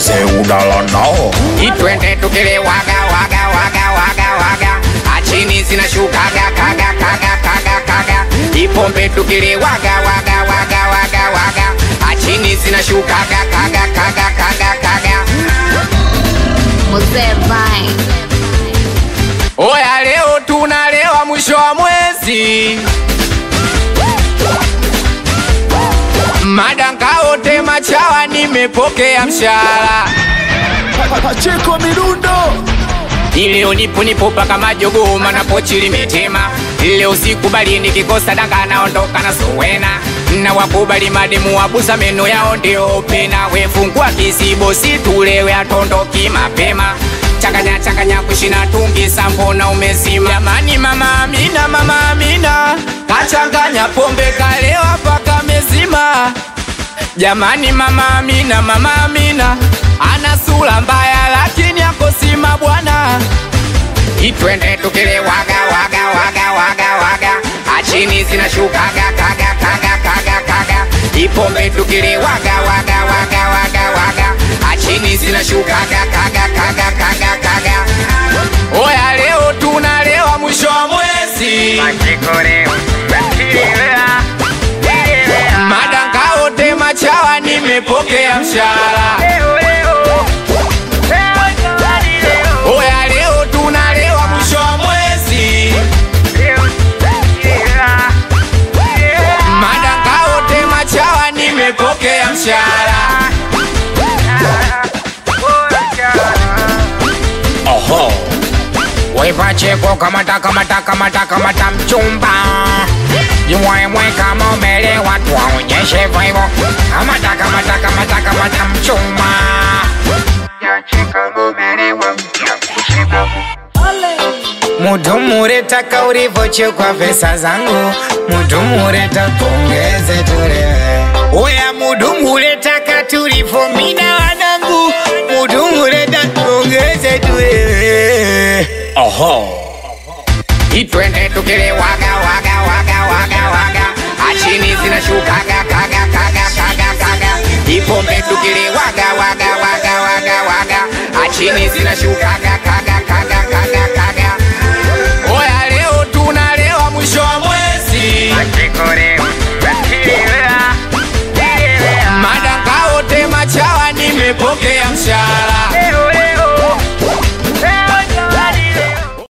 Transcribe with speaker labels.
Speaker 1: wazee udala nao
Speaker 2: itwende tukile waga waga waga waga waga achini zinashukaga kaga kaga kaga kaga ipombe tukile waga waga waga waga waga achini zinashukaga kaga kaga kaga kaga
Speaker 3: Mzee Vine.
Speaker 2: oya leo tunalewa mwisho wa mwezi madangaote machawa nimepokea mshahara
Speaker 1: Pacheko mirundo
Speaker 2: Ileo nipo nipo paka majogo mana pochi limetema Leo usikubali nikikosa danga naondoka na sowena na wakubali mademu wabusa meno yao ndio pena wefungua kisibo situlewe atondoki mapema changanya changanya kushina tungi sambona umezima jamani mama Amina mama Amina kachanganya pombe kalewa paka mezima Jamani mama Amina, mama Amina ana sura mbaya lakini akosima bwana. Itwende tukile waga waga waga waga waga, achini zinashukaga kaga kaga kaga kaga, ipombe tukile waga waga waga waga waga, achini zinashukaga kaga kaga kaga kaga. Oya leo tunalewa mwisho wa mwezi madanga ote machawa nimepokea mshahara oya leo tunalewa mwisho wa mwezi madanga ote machawa nimepokea mshahara
Speaker 1: Aha
Speaker 2: Wepacheko kamata kamata kamata kamata mchumba Jimwemwe kama umelewa tuwaonyeshe vivo Kamata kamata kamata kamata mchumba Mudumure ulivyochukua pesa zangu Mudumure pongeze tulewe Oya mudumure taka tulivomina wanangu Mudumure pongeze tulewe
Speaker 1: Aha
Speaker 2: Itwende tukile waga waga waga waga waga Achini zinashukaga kaga kaga kaga kaga Ipombe tukile waga waga waga waga waga Achini zinashukaga kaga kaga kaga kaga